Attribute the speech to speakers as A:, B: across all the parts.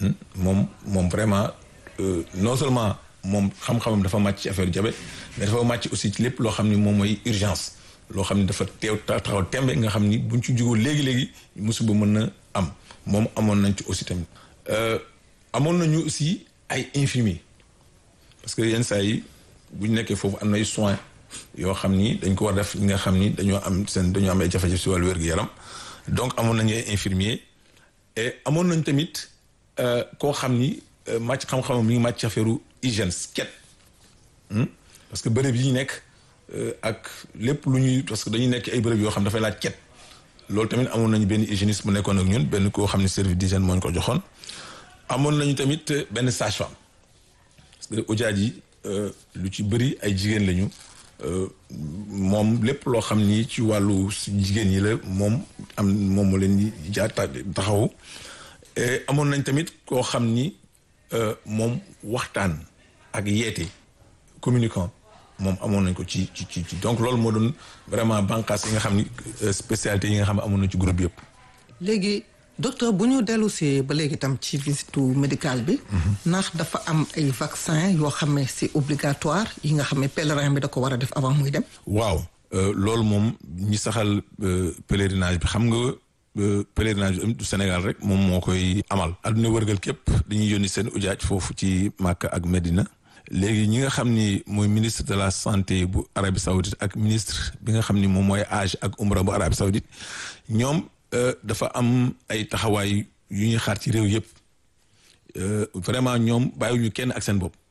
A: moom moom vraiment non seulement moom xam-xamam dafa màcc ci affaire diabète mais dafa màcc aussi ci lépp loo xam ni moom mooy urgence loo xam ni dafa teew taxaw tembe nga xam ni buñ ci jugoo léegi-léegi musiba mën na am moom amoon nañ ci aussi tamit amoon nañu aussi ay infirmiers parce que yenn saa yi bu ñu nekkee foofu am na ay soins yoo xam ni dañ ko war def ñi nga xam ni dañoo am seen dañoo am ay jafe-jafe si wàllu wér-gu-yaram donc amoon nañu ay infirmiers et amoon nañ tamit koo xam ni màcc xam-xamam mi ngi màcc affaire hygiène ket parce que bërëb yi ñu nekk ak lépp lu ñuy parce que dañuy nekk ay bërëb yoo xam dafay laaj ket loolu tamit amoon nañu benn hygiéniste bu nekkoon ak ñun benn koo xam ne service d'hygiène moo ñu ko joxoon amoon nañu tamit benn sage-femme parce que ujaaj yi lu ci bëri ay jigéen lañu moom lépp loo xam ni ci wàllu jigéen ñi la moom am moom moo leen di jaar taxawu amoon nañ tamit koo xam ni moom waxtaan ak yeete communicant moom amoon nañ ko ci ci ci donc loolu moo doon vraiment bànqaas yi nga xam ni spécialité yi nga xam ne amoon nañ ci groupe yëpp.
B: léegi docteur bu ñu dellu si ba léegi tam ci visite médicale bi. ndax dafa am ay vaccin yoo xam ne c'est obligatoire yi nga xam ne pèlerin bi da ko war a def avant muy dem.
A: waaw loolu moom ñi saxal pèlerinage bi xam nga pèlerinage bi du Sénégal rek moom moo koy amal. adduna wërgal képp dañuy yónni seen ujaaj foofu ci Makka ak Medina. léegi ñi nga xam ni mooy ministre de la santé bu Arabie Saoudite ak ministre bi nga xam ni moom mooy âge ak umra bu Arabie Saoudite ñoom dafa am ay taxawaay yu ñuy xaar ci réew yëpp vraiment ñoom bàyyiwuñu kenn ak seen bopp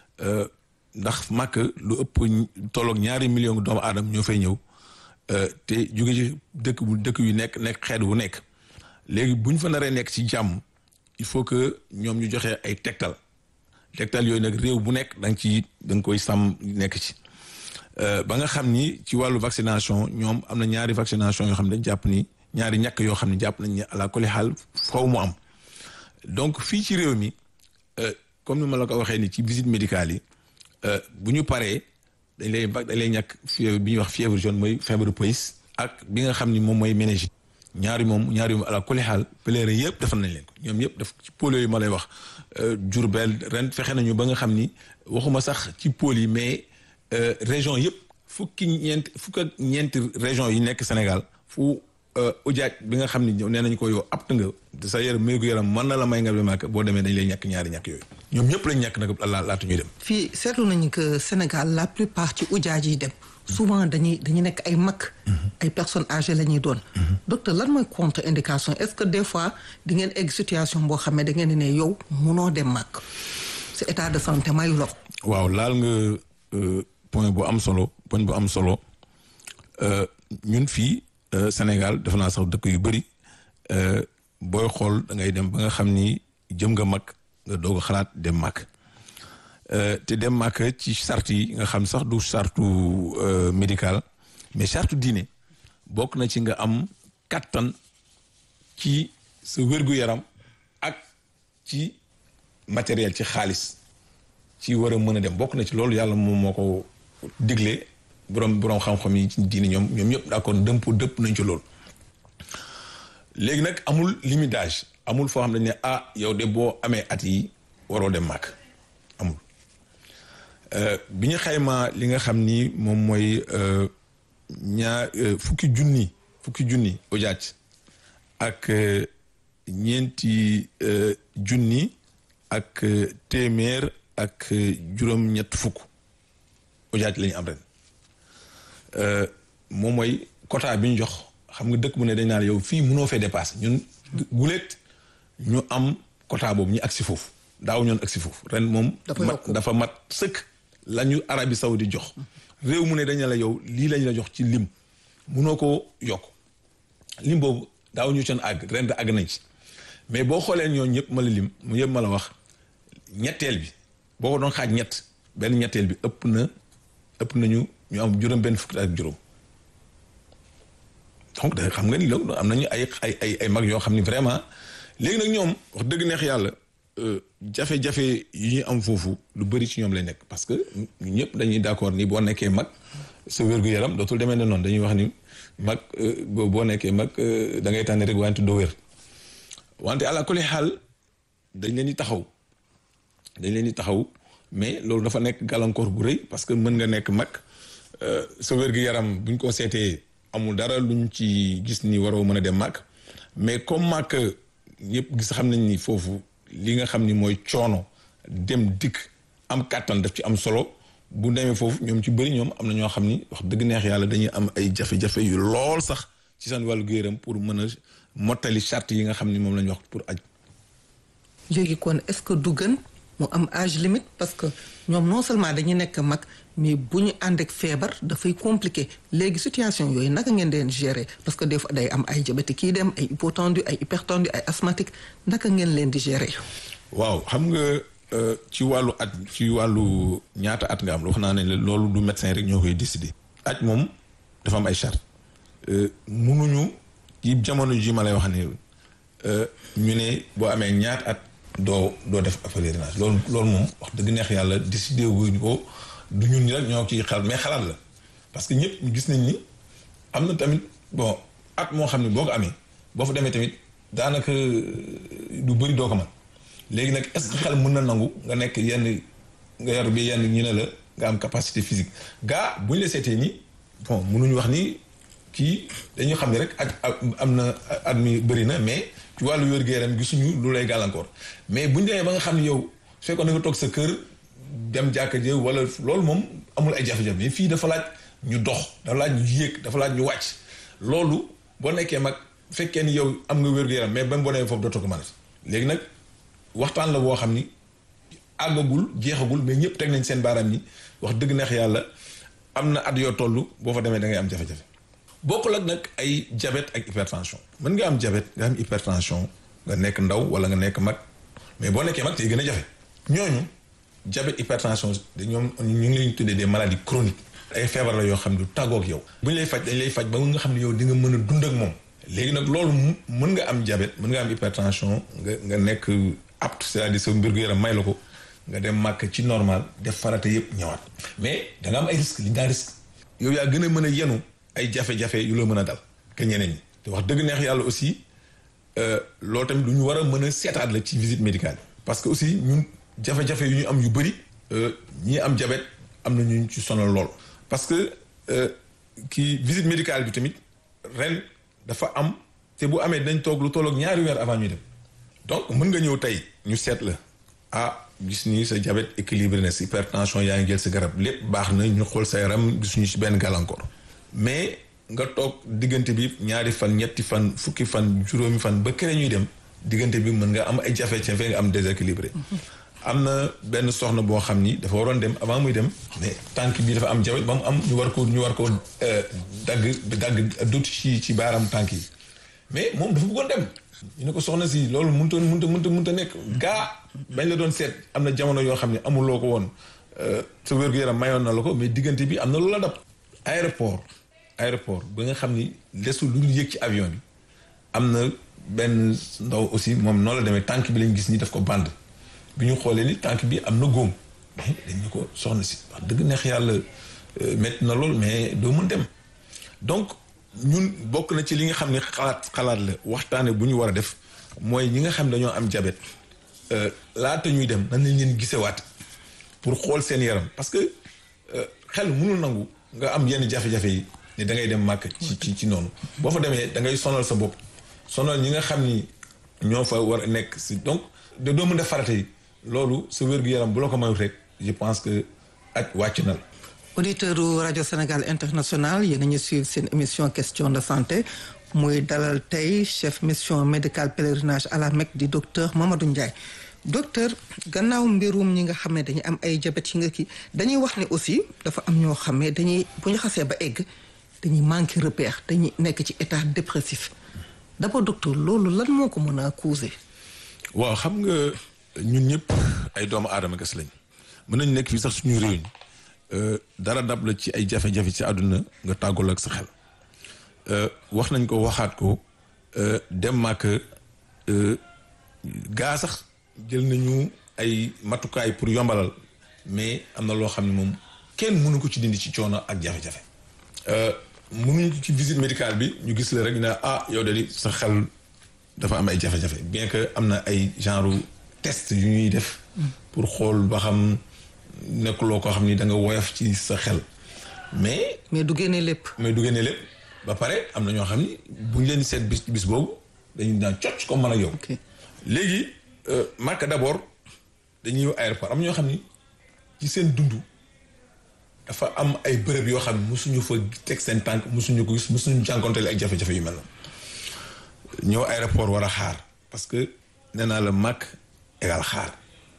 A: ndax màkk lu ëpp tolloog ñaari million doomu aadama ñoo fay ñëw te jóge ci dëkk bu dëkk yu nekk nekk xeet wu nekk léegi bu ñu fa naree nekk ci jàmm il faut que ñoom ñu joxe ay tegtal tegtal yooyu nag réew bu nekk da nga ci da nga koy sàmm nekk ci ba nga xam ni ci wàllu vaccination ñoom am na ñaari vaccination yoo xam ne dañ jàpp ni ñaari ñàkk yoo xam ne jàpp nañ ne ala kulli xaal faw mu am donc fii ci réew mi comme ni ma la ko waxee ni ci visite médicale yi bu ñu paree dañ lay dañ lay ñàkk fièvre bi ñuy wax fièvre jaune mooy feebaru pays ak bi nga xam ni moom mooy méningite ñaari moom ñaari moom ala kulli xaal pèlerin yëpp defal nañ leen ko ñoom yëpp def ci pôle yooyu ma lay wax Diourbel ren fexe nañu ba nga xam ni waxuma sax ci pôle yi mais région yëpp fukki ñeent fukk ak ñeenti région yi nekk Sénégal fu ujaaj bi nga xam ni nee nañu ko yow apt nga sa yaram méegu yaram mën na la may nga dem boo demee dañ lay ñàkk ñaari ñàkk yooyu ñoom ñëpp lañ ñàkk nag la laata ñuy dem
B: fii seetlu nañu que Sénégal la plupart ci ujaaj yi dem souvent dañuy dañuy nekk ay mag ay personnes âgées la ñuy doon docteur lan mooy contre indication est-ce que des fois di ngeen egg situation boo xam ne da ngeen di ne yow munoo dem mag sa état de santé mayu la ko
A: waaw laal nga point bu am solo point bu am solo ñun fii Sénégal def naa sax dëkk yu bëri booy xool da ngay dem ba nga xam ni jëm nga mag nga doog a xalaat dem mag te dem mag ci charte yi nga xam sax du chartu médical mais charte diine bokk na ci nga am kattan ci sa wér-gu-yaram ak ci matériel ci xaalis ci war a mën a dem bokk na ci loolu yàlla moom moo ko digle borom borom xam-xam yi ci diine ñoom ñoom ñëpp d'accord dëmp dëpp nañ ci loolu léegi nag amul limitage amul foo xam ne ne ah yow de boo amee at yi waroo dem màkk amul bi ñu xaymaa li nga xam ni moom mooy ñaar fukki junni fukki junni ujaaj ak ñeenti junni ak téeméer ak juróom-ñett fukk ujaaj la ñu am ren moom mooy quota bi ñu jox xam nga dëkk bu ne dañ naan yow fii mënoo fee dépassé ñun guleet ñu am quota boobu ñu agsi foofu daaw ñoon agsi foofu ren moom dafa mat sëkk la ñu Arabie Saoudite jox réew mu ne dañ la yow lii lañ la jox ci lim munoo ko yokk lim boobu daaw ñu seen àgg ren de àgg nañ ci mais boo xoolee ñoo ñëpp ma la lim mu yëpp ma la wax ñetteel bi boo ko doon xaaj ñett benn ñetteel bi ëpp na ëpp nañu ñu am juróom benn fukki ak juróom donc da xam nga ni loolu am nañu ay ay ay ay mag yoo xam ni vraiment léegi nag ñoom wax dëgg neex yàlla jafe-jafe yi ñu am foofu lu bëri ci ñoom lay nekk parce que ñu ñëpp dañuy d'accord ni boo nekkee mag sa wér-gu-yaram dootul demee ne noonu dañuy wax ni mag boo nekkee mag da ngay tànn rek wante doo wér wante àla kulli xaal dañ leen di taxaw dañ leen di taxaw mais loolu dafa nekk gàllankoor bu rëy parce que mën nga nekk mag sa wér-gu-yaram buñ ko seetee amul dara luñ ci gis ni waroo mën a dem mag mais comme mag ñëpp gis xam nañ ni foofu li nga xam ni mooy coono dem dikk am kàttan daf ci am solo bu demee foofu ñoom ci bëri ñoom am na ñoo xam ni wax dëgg neex yàlla dañuy am ay jafe-jafe yu lool sax ci seen wàllu gu-yaram pour mën a mottali charte yi nga xam ni moom la ñu wax pour aj
B: léegi kon est-ce que du gën mu am âge limite parce que ñoom non seulement dañuy nekk mag mais bu ñu ànd ak feebar dafay compliqué léegi situation yooyu naka ngeen leen gérer parce que des fois day am ay diabète kii dem ay hypotendu ay hypertendu ay asthmatique naka ngeen leen di gérer.
A: waaw xam nga ci wàllu at ci wàllu ñaata at nga am wax naa ne loolu du médecin rek ñoo koy décider. aj moom dafa am ay charte munuñu ci jamono ji ma lay wax ne ñu ne boo amee ñaata at. doo doo def pèlerinage loolu loolu moom wax dëgg neex yàlla décidé wuñu ko du ñun ñi rek ñoo ciy xalaat mais xalaat la parce que ñëpp ñu gis nañ ni am na tamit bon at moo xam ne boo ko amee boo fa demee tamit daanaka du bëri doo ko man léegi nag est-ce que xel mën na nangu nga nekk yenn nga yor bi yenn ñu ne la nga am capacité physique gaa bu ñu la seetee nii bon mënuñu wax ni kii dañuy xam ne rek ak am na at mi bëri na mais ci wàllu wér-gu-yaram gisuñu lu lay gàllankoor mais bu ñu demee ba nga xam ne yow fekkoon na nga toog sa kër dem jàkka jë wala loolu moom amul ay jafe-jafe mais fii dafa laaj ñu dox dafa laaj ñu yéeg dafa laaj ñu wàcc loolu boo nekkee mag fekkee ni yow am nga wér-gu-yaram mais ba boo demee foofu dootoo ko mën léegi nag waxtaan la boo xam ni àggagul jeexagul mais ñëpp teg nañ seen baaraam ni wax dëgg neex yàlla am na at yoo toll boo fa demee da ngay am jafe-jafe bokkul ak nag ay diabète ak hypertension mën nga am diabète nga am hypertension nga nekk ndaw wala nga nekk mag mais boo nekkee mag tey gën a jafe ñooñu diabète hypertension da ñoom ñu ngi leen tuddee des maladies chroniques ay feebar la yoo xam ne du tàggoog yow bu ñu lay faj dañ lay faj ba nga xam ne yow di nga mën a dund ak moom léegi nag loolu mën nga am diabète mën nga am hypertension nga nga nekk apte c'est-à-dire sa mbir gu yaram may la ko nga dem màkk ci normal def farata yëpp ñëwaat mais da nga am ay risques li nga risque yow yaa gën a mën a yenu ay jafe-jafe yu la mën a dal que ñeneen ñi te wax dëgg neex yàlla aussi loolu tamit lu ñu war a mën a seetaat la ci visite médicale parce que aussi ñun jafe-jafe yu ñu am yu bëri ñi am diabète am na ñu ci sonal lool. parce que kii visite médicale bi tamit ren dafa am te bu amee dañ toog lu tolloog ñaari weer avant ñuy dem donc mën nga ñëw tey ñu seet la ah gis ni sa diabète équilibré na sa hypertension yaa ngi jël sa garab lépp baax na ñu xool sa yaram gisuñu ci benn gàllankoor. mais nga toog diggante bi ñaari fan ñetti fan fukki fan juróomi fan ba kere ñuy dem diggante bi mën nga am ay jafe-jafe nga am déséquilibré am na benn soxna boo xam ni dafa waroon dem avant muy dem mais tànk bi dafa am jabet ba mu am ñu war ko ñu war ko dagg dagg dut ci ci baaraam tànk yi mais moom dafa bëggoon dem ñu ne ko soxna si loolu mënut a mënut a mënut a mënut a nekk gaa bañ la doon seet am na jamono yoo xam ne amuloo ko woon sa wér-gu-yaram mayoon na la ko mais diggante bi am na lu la dab aéroport aéroport ba nga xam ni lesul lu dul yëg ci avion bi am na benn ndaw aussi moom noonu la demee tànk bi lañ gis ni daf ko band bi ñu xoolee ni tànk bi am na góom mais dañu ko soxna si wax dëgg neex yàlla métti na lool mais doo mën dem donc ñun bokk na ci li nga xam ne xalaat xalaat la waxtaane bu ñu war a def mooy ñi nga xam ne dañoo am diabète laata ñuy dem nan lañ leen gisewaat pour xool seen yaram parce que xel mënul nangu nga am yenn jafe-jafe yi ne da ngay dem màkk ci ci ci noonu boo fa demee da ngay sonal sa bopp sonal ñi nga xam ni ñoo fa war a nekk si donc de doo mën def farata yi loolu sa wér-gu-yaram bu la ko mayut rek je pense que ak wàcc na la
B: auditeur rajo Sénégal international yéen a ñu suivre seen émission question de santé muy dalal tey chef mission médicale pèlerinage à la Mecque di docteur Mamadou Ndiaye docteur gannaaw mbirum ñi nga xam ne dañuy am ay diabète yi nga kii dañuy wax ne aussi dafa am ñoo xam ne dañuy bu ñu xasee ba egg dañuy manqué repère dañuy nekk ci état dépressif d'abord docteur loolu lan moo ko mën a causer.
A: waaw xam nga ñun ñëpp ay doomu aadama gas lañ mën nañ nekk fii sax suñu réew mi dara dab la ci ay jafe-jafe ci àdduna nga tàggul ak sa xel wax nañ ko waxaat ko dem màkk gaa sax jël nañu ay matukaay pour yombalal mais am na loo xam ne moom kenn mënu ko ci dindi ci coono ak jafe-jafe mënuñu ci visite médicale bi ñu gis la rek ne ah yow de sa xel dafa am ay jafe-jafe bien que am na ay genre test yu ñuy def pour xool ba xam nekkuloo koo xam ni da nga woyof ci sa xel mais
B: mais du génne lépp.
A: mais du génne lépp ba pare am na ñoo xam ni bu ñu leen di seet bis bis boobu dañuy daan cocc comme man ak yow.
B: ok
A: léegi Makka d'abord dañuy ñëw aéroport am ñoo xam ni ci seen dund dafa am ay bërëb yoo xam ne mosuñu fa teg seen tànk mosuñu ko gis mosuñu jànkonteel ak jafe-jafe yu mel na ñëw aéroport war a xaar parce que nee naa la Makka égal xaar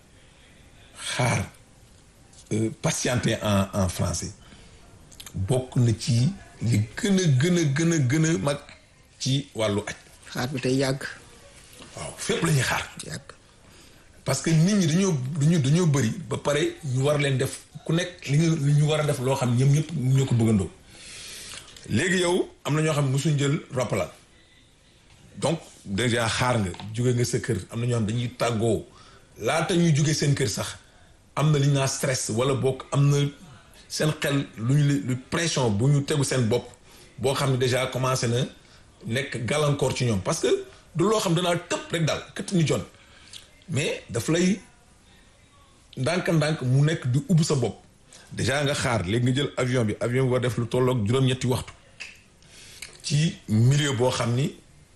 A: xaar euh, patienter en en français bokk na ci li gën a gën a gën a gën a mag ci wàllu aj
B: xaar bi tey yàgg
A: waaw fépp la ñuy xaar
B: yàgg.
A: parce que nit ñi dañoo dañoo dañoo bëri ba pare ñu war leen def ku nekk li nga li ñu war a def loo xam ñoom ñëpp ñoo ko bëggandoo léegi yow am na ñoo xam ne mosuñ jël roppalaan donc déjà xaar nga jóge nga sa kër am na ñoo xam dañuy tàggoo laata ñuy jóge seen kër sax am na li ñu naa stress wala bokk am na seen xel lu ñu lu pression bu ñu tegu seen bopp boo xam ne déjà commencé na nekk gàllankoor ci ñoom parce que du loo xam danaa tëb rek daal këtt ni jon mais daf lay ndànk-ndànk mu nekk di ubbi sa bopp déjà nga xaar léegi nga jël avion bi avion bi war def lu tolloog juróom-ñetti waxtu ci milieu boo xam ni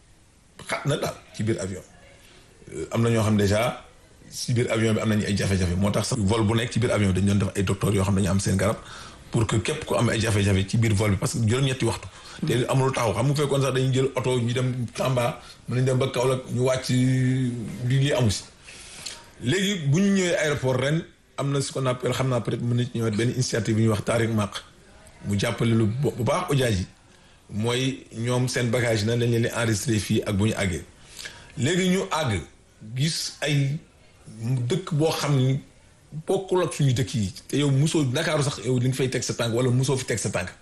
A: xat na daal ci biir avion am na ñoo xam déjà ci biir avion bi am nañu ay jafe-jafe moo tax sax vol bu nekk ci biir avion bi dañu doon def ay docteurs yoo xam dañu am seen garab pour que képp ku am ay jafe-jafe ci biir vol bi parce que juróom-ñetti waxtu te amul taxaw xam nga fekkoon sax dañuy jël oto ñu dem Tamba mën nañ dem ba Kaolack ñu wàcc li lii amu si léegi bu ñu ñëwee aéroport ren am na ce qu'on appelle xam naa peut-être mën na ci ñëwaat benn initiative bu ñuy wax Tariq Maq mu jàppale lu bu baax ojaaj yi mooy ñoom seen bagage yi na lañ leen di enregistré fii ak bu ñu àggee léegi ñu àgg gis ay dëkk boo xam ni bokkul ak suñu dëkk yi te yow musoo Ndakaaru sax yow li nga fay teg sa tànk wala musoo fi teg sa tànk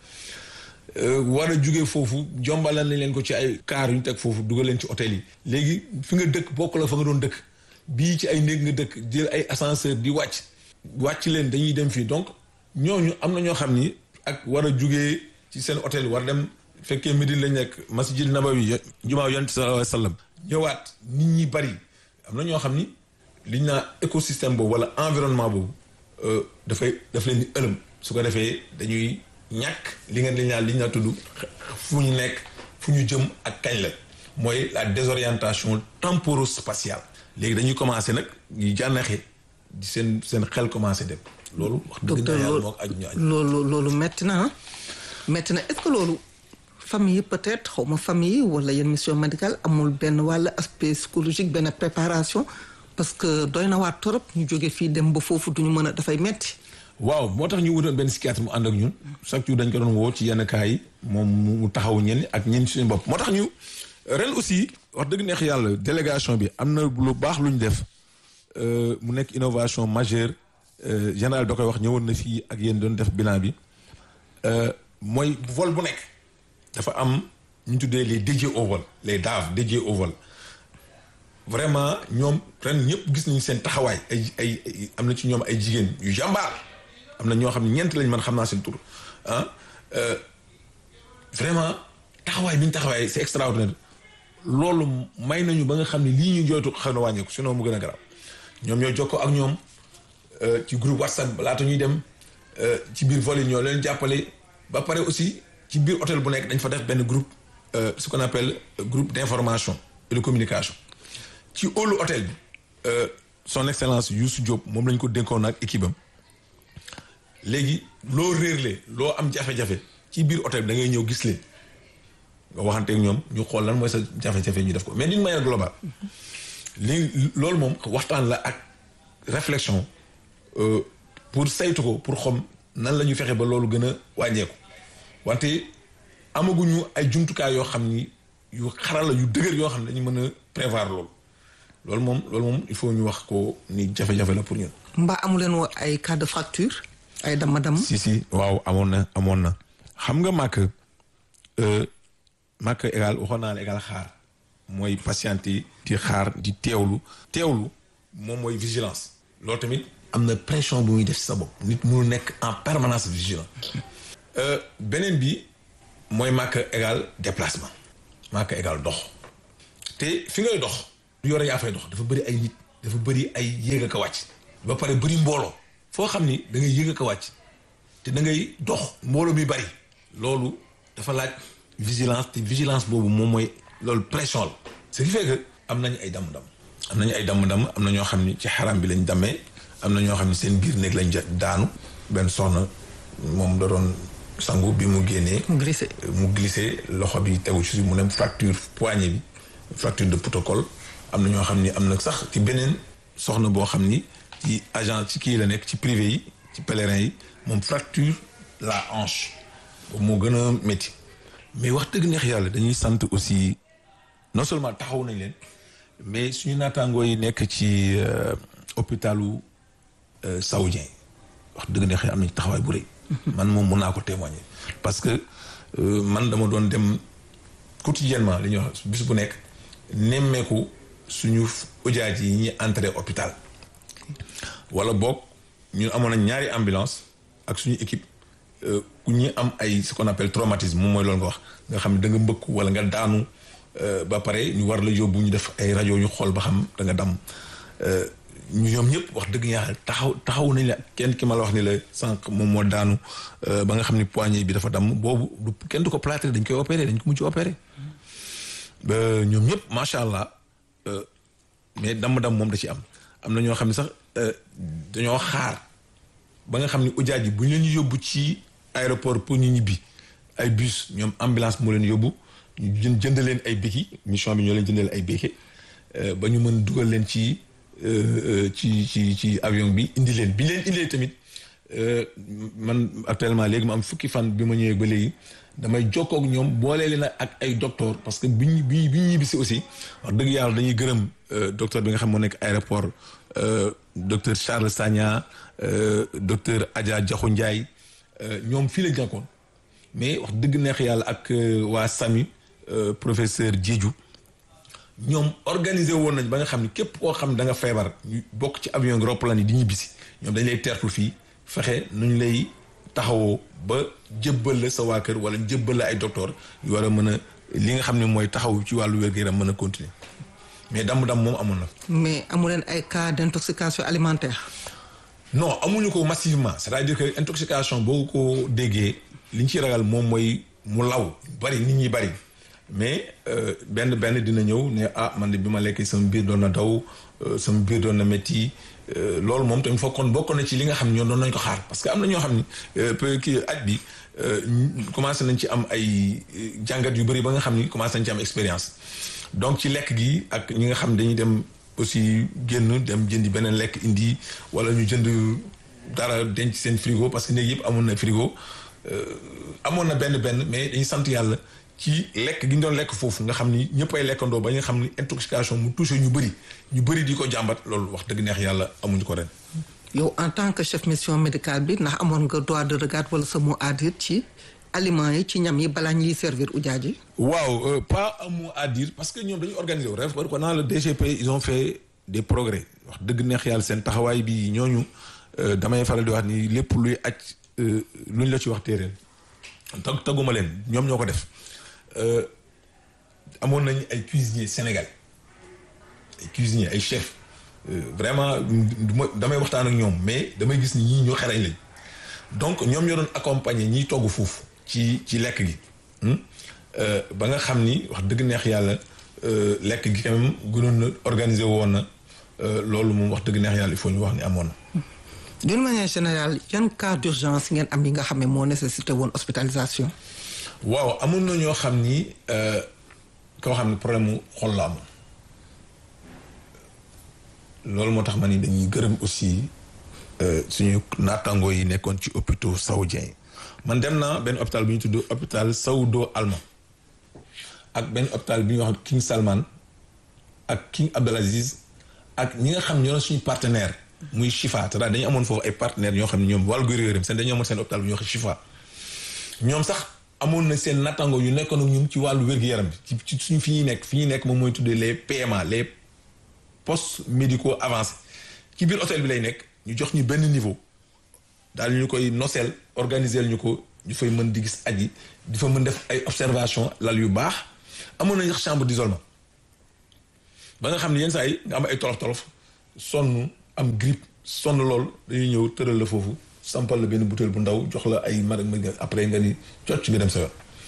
A: war a jógee foofu jombalal nañ leen ko ci ay kaar yu ñu teg foofu dugal leen ci hôtel yi léegi fi nga dëkk bokkul ak fa nga doon dëkk bii ci ay néeg nga dëkk jël ay ascenseur di wàcc wàcc leen dañuy dem fii donc ñooñu am na ñoo xam ni ak war a jugee ci seen hôtel war dem fekkee Médine lañ nekk masjid Nabawi jumaa yonent sallallahu alayhi wa sallam ñëwaat nit ñi bari am na ñoo xam ni liñ naa écosystème boobu wala environnement boobu dafay daf leen di ëlëm su ko defee dañuy ñàkk li nga liñ naa liñ naa tudd fu ñu nekk fu ñu jëm ak kañ la mooy la désorientation temporo-spatiale léegi dañuy commencé nag ñu jànnaxe di seen seen xel commencé dem loolu wax dëgg
B: docteur
A: yàlla
B: loolu
A: moo ko aju ñu aju
B: loolu loolu metti na ah metti na est-ce que loolu famille yi peut-être xaw ma famille yi wala yenn mission médicale amul benn wàll aspect psychologique benn préparation parce que doy na waat torop ñu jóge fii dem ba foofu duñu mën a dafay metti
A: waaw moo tax ñu wutoon benn psychiatre mu ànd ak ñun chaque jour dañ ko doon woo ci yenn cas yi moom mu taxaw ñenn ak ñenn suñu bopp moo tax ñu ren aussi wax dëgg neex yàlla délégation bi am na lu baax lu ñu def euh, mu nekk innovation majeure euh, général da koy wax ñëwoon na fii ak yéen doon def bilan bi euh, mooy vol bu nekk dafa am ñu tuddee les dédiés au vol les DAV dédiés au vol vraiment ñoom ren ñëpp gis nañu seen taxawaay ay ay ay- am na ci ñoom ay jigéen yu jàmbaar am na ñoo xam ne ñeent lañ man xam naa seen tur ah euh, vraiment taxawaay bi ñu taxawaay c'est extraordinaire loolu may nañu ba nga xam ne lii ñu jooytu xam na wàññeeku sinon mu gën a garaaw ñoom ñoo jokkoo ak ñoom euh, ci groupe WhatsApp laata ñuy dem euh, ci biir vol yi ñoo leen jàppale ba pare aussi ci biir hôtel bu nekk dañ fa def benn groupe euh, ce qu'on appelle euh, groupe d'information et de communication ci hall hôtel bi euh, son excellence Youssou Diop moom lañ ko dénkoon ak équipe am léegi loo réerle loo am jafe-jafe ci biir hôtel bi da ngay ñëw gis leen nga waxanteeg ñoom ñu xool lan mooy sa jafe-jafe ñu def ko mais d'une manière globale li loolu moom waxtaan la ak réflexion euh, pour saytu ko pour xam nan la ñu fexe ba loolu gën a wàññeeku wante amaguñu ay jumtukaay yoo xam ni yu xarala yu dëgër yoo xam ne dañu mën a prévoir loolu loolu moom loolu moom il faut ñu wax ko ni jafe-jafe la pour ñun.
B: mbaa amu leen woo ay cas de fracture ay dama-dam
A: si si waaw amoon na amoon na xam nga màkk màkk égal waxoon naa ne égal xaar mooy patiente yi di xaar di teewlu teewlu moom mooy vigilance loolu tamit am na pression bu muy def ci sa bopp nit mënu nekk en permanence vigilant Euh, beneen bi mooy màkk égal déplacement màkk égal dox te fi ngay dox du yore yaa fay dox dafa bëri ay nit dafa bëri ay yéeg ak a wàcc ba pare bëri mbooloo foo xam ni da ngay yéeg ak a wàcc te da ngay dox mbooloo mi bëri loolu dafa laaj vigilance te vigilance boobu moom mooy loolu pression la ce qui fait que am nañu ay damm-damm am nañu ay damm-damm am na ñoo xam ni ci xaram bi lañ dammee am na ñoo xam ni seen biir néeg lañ daanu benn soxna moom da doon sangu bi mu génnee
B: mu glissé
A: mu glissé loxo bi tegu ci mu ne fracture poignet bi fracture de protocole am na ñoo xam ni am na sax ci beneen soxna boo xam ni ci agent ci kii la nekk ci privé yi ci pèlerin yi moom fracture la hanche boobu moo gën a métti mais wax dëgg neex yàlla dañuy sant aussi non seulement taxaw nañ leen mais suñu naataangoo yi nekk ci hôpitalu saoudien wax dëgg neex am nañ taxawaay bu rëy man moom mun naa ko témoigner parce que man dama doon dem quotidiennement li ñuy wax bis bu nekk nemmeeku suñu ujaaj yi ñuy entré hôpital wala boog ñun amoon nañ ñaari ambulance ak suñu équipe ku ñi am ay ce qu'on appelle traumatisme moom mooy loolu nga wax nga xam ne da nga mbëkk wala nga daanu ba pare ñu war la yóbbu ñu def ay rajo ñu xool ba xam da nga dam ñu ñoom ñëpp wax dëgg yàlla taxaw taxaw nañ la kenn ki ma la wax ni la sànq moom moo daanu ba nga xam ni poignet bi dafa damm boobu du kenn du ko plâtré dañ koy opéré dañ ko mujj opéré ba ñoom ñëpp macha allah mais damm-damm moom da ci am am na ñoo xam ne sax dañoo xaar ba nga xam ni ujaaj yi bu ñu leen yóbbu ci aéroport pour ñu ñibbi ay bus ñoom ambulance moo leen yóbbu ñu jënd leen ay béki mission bi ñoo leen jëndal ay béke ba ñu mën dugal leen ci ci ci ci avion bi indi leen bi leen indee tamit man actuellement léegi ma am fukki fan bi ma ñëwee ba léegi damay jokkoo ak ñoom boole leen ak ay docteur parce que bi ñu bi bi ñu ñibbisi aussi wax dëgg yàlla dañuy gërëm docteur bi nga xam moo nekk aéroport docteur Charles Sagna docteur Adja Diakhou Ndiaye ñoom fii la jànkoon mais wax dëgg neex yàlla ak waa SAMU professeur Diédiou ñoom organisé woon nañ ba nga xam ni képp koo xam da nga feebar ñu bokk ci avion gi roppalaan yi di ñibbisi ñoom dañ lay teertul fii fexe nuñ lay taxawoo ba jëbbal la sa waa kër wala jëbbal la ay docteur yu war a mën a li nga xam ne mooy taxaw ci wàllu wér-gu-yaram mën a continuer mais damm-damm moom amoon na.
B: mais amu leen ay cas d'intoxication alimentaire.
A: non amuñu ko massivement c'est-à-dire que intoxication boo ko déggee li ñu ciy ragal moom mooy mu law bari nit ñi bari mais benn benn dina ñëw ne ah man de bi ma lekkee sama biir doon na daw sama biir doon na métti loolu moom tamit foog kon bokk na ci li nga xam ne ñoom doon nañ ko xaar parce que am na ñoo xam ni peut kii aj bi commencé nañ ci am ay jàngat yu bëri ba nga xam ni commencé nañ ci am expérience donc ci lekk gi ak ñi nga xam dañuy dem aussi génn dem jëndi beneen lekk indi wala ñu jënd dara denc seen frigo parce que néeg yëpp amoon na frigo amoon na benn benn mais dañuy sant yàlla ci lekk gi ñu doon lekk foofu nga xam ni ñëpp ay lekkandoo ba nga xam ni intoxication mu touché ñu bëri ñu bëri di ko jàmbat loolu wax dëgg neex yàlla amuñu ko ren.
B: yow en tant que chef mission médicale bi ndax amoon nga droit de regard wala sa mot à dire ci aliments yi ci ñam yi balaa ñuy servir ujaaj yi.
A: waaw pas un mot à dire parce que ñoom dañu organisé wu ref ko dans le DGP ils ont fait des progrès wax dëgg neex yàlla seen taxawaay bi ñooñu damay faral di wax ni lépp luy aj luñ la ci wax téereel tag taguma leen ñoom ñoo ko def amoon nañu ay cuisiniers sénégalais ay cuisiniers ay chefs vraiment damay waxtaan ak ñoom mais damay gis ni ñii ñoo xerañ lañ donc ñoom ñoo doon accompagner ñiy togg foofu ci ci lekk gi ba nga xam ni wax dëgg neex yàlla lekk gi quand même gënoon na organiser woon na loolu moom wax dëgg neex yàlla il faut ñu wax ni amoon na.
B: d'une manière générale yan cas d'urgence ngeen am yi nga xam ne moo nécessité woon hospitalisation.
A: waaw amoon na ñoo xam ni koo xam ne problème mu xol la amoon loolu moo tax ma ni dañuy gërëm aussi suñu naataangoo yi nekkoon ci hôpitaux saoudiens yi man dem naa benn hôpital bu ñu tudd hôpital Saoudo Alma ak benn hôpital bi ñuy wax King Salman ak King Abdelaziz ak ñi nga xam ñoo suñu partenaire muy Chifa te daal dañu amoon foofu ay partenaires ñoo xam ne ñoom wàllu gërëm seen dañoo amoon seen hôpital bu ñuy wax Chifa ñoom sax amoon na seen nattangoo yu nekkoon ak ñun ci wàllu wér-gu-yaram bi ci suñu fi ñuy nekk fi ñuy nekk moom mooy tuddee les PMA les postes médicaux avancés ci biir hôtel bi lay nekk ñu jox ñu benn niveau daal ñu koy noseel organiser ñu ko ñu fay mën di gis aji di fa mën def ay observation lal yu baax amoon nañu sax chambre d'isolement ba nga xam ne yenn saa yi nga am ay tolof tolof sonn am grippe sonn lool dañuy ñëw tëral la foofu sampal la benn bouteille bu ndaw jox la ay mar après nga ni cocc nga dem sa yoon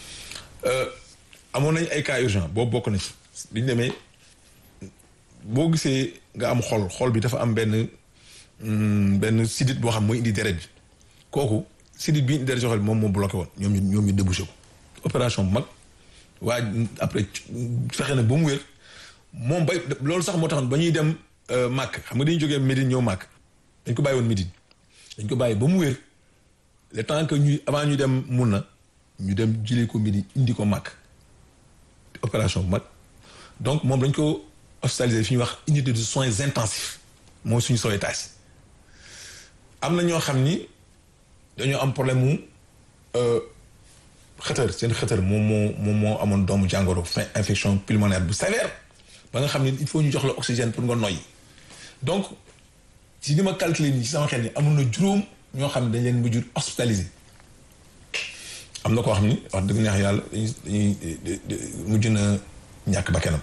A: amoon nañ ay cas urgent boobu bokk na ci biñu demee boo gisee nga am xol xol bi dafa am benn benn sidit boo xam mooy indi deret bi kooku sidit bi indi deret ci xol bi moom moo bloqué woon ñoom ñu ñoom ñu débouché ko opération bu mag waa après fexe na ba mu wér moom bay loolu sax moo taxoon ba ñuy dem màkk xam nga dañuy jógee Médine ñëw màkk dañ ko bàyyi woon Médine dañ ko bàyyi ba mu wér le temps que ñuy avant ñu dem mun na ñu dem jëlee ko Médine indi ko màkk opération bu mag donc moom dañ ko hospitalisé fi ñuy wax unité de soins intensifs mooy suñu sauvetage am na ñoo xam ni dañoo am problème mu xëtër seen xëtër moom moo moom moo amoon doomu jàngoro fin infection pulmonaire bu sévère ba nga xam ne il faut ñu jox la oxygène pour nga noyyi donc si ni ma calculer nii ci sama xel ni amul na juróom ñoo xam ne dañ leen mujj hospitalisé am na koo xam ni wax dëgg neex yàlla dañuy dañuy mujj na ñàkk bakkanam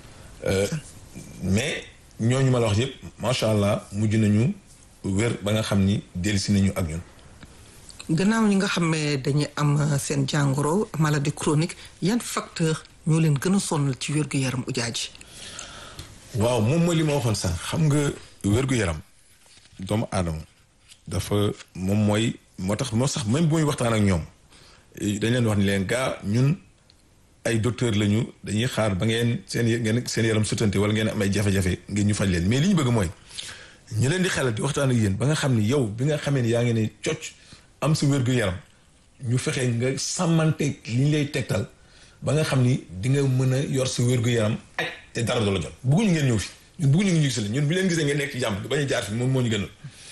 A: mais ñooñu ma la wax yëpp macha allah mujj nañu wér ba nga xam ni dellusi nañu ak ñun.
B: gannaaw ñi nga xam ne dañuy am seen jàngoro maladie chronique yan facteur ñoo leen gën a sonal ci wér-gu-yaram ujaaji
A: waaw moom mooy li ma waxoon sax xam nga wér-gu-yaram doomu aadama dafa moom mooy moo tax moo sax même bu muy waxtaan ak ñoom dañ leen wax ni leen gaa ñun ay docteur lañu dañuy xaar ba ngeen seen ngeen seen yaram sutante wala ngeen am ay jafe-jafe ngeen ñu faj leen mais li ñu bëgg mooy ñu leen di xelal di waxtaan ak yéen ba nga xam ni yow bi nga xamee ni yaa ngi ne cocc am sa wér-gu-yaram ñu fexe nga sàmmante li ñu lay tegtal ba nga xam ni di nga mën a yor sa wér-gu-yaram ak te dara du la jot bëgguñu ngeen ñëw fi ñun bëgguñu ngi ñu gis leen ñun bi leen gisee ngeen nekk ci jàmm bañ a jaar fi moom moo ñu gënal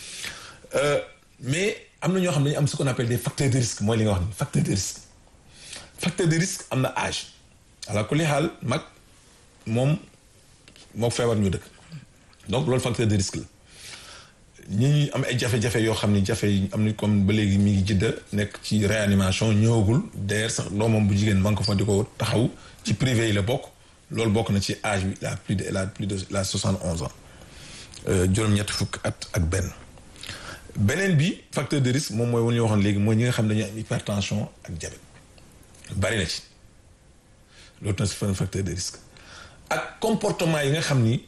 A: mais am na ñoo xam ne dañu am ce qu'on appelle des facteurs de risque mooy li nga wax ni facteur de risque facteur de risque am na âge ala kulli xaal mag moom moo feebar ñu dëkk donc loolu facteur de risque la ñi ñi am ay jafe-jafe yoo xam ni jafe yi am ni comme ba léegi mi ngi jidda nekk ci réanimation ñëwagul d'ailleurs sax doomam bu jigéen man ko fa di ko taxaw ci privé yi la bokk loolu bokk na ci âge bi la plus de la plus de la soixante onze ans juróom-ñetti fukk at ak benn beneen bi facteur de risque moom mooy wu ñu waxoon léegi mooy ñi nga xam dañuy am hypertension ak diabète bari na ci loolu tam c'est un facteur de risque ak comportement yi nga xam ni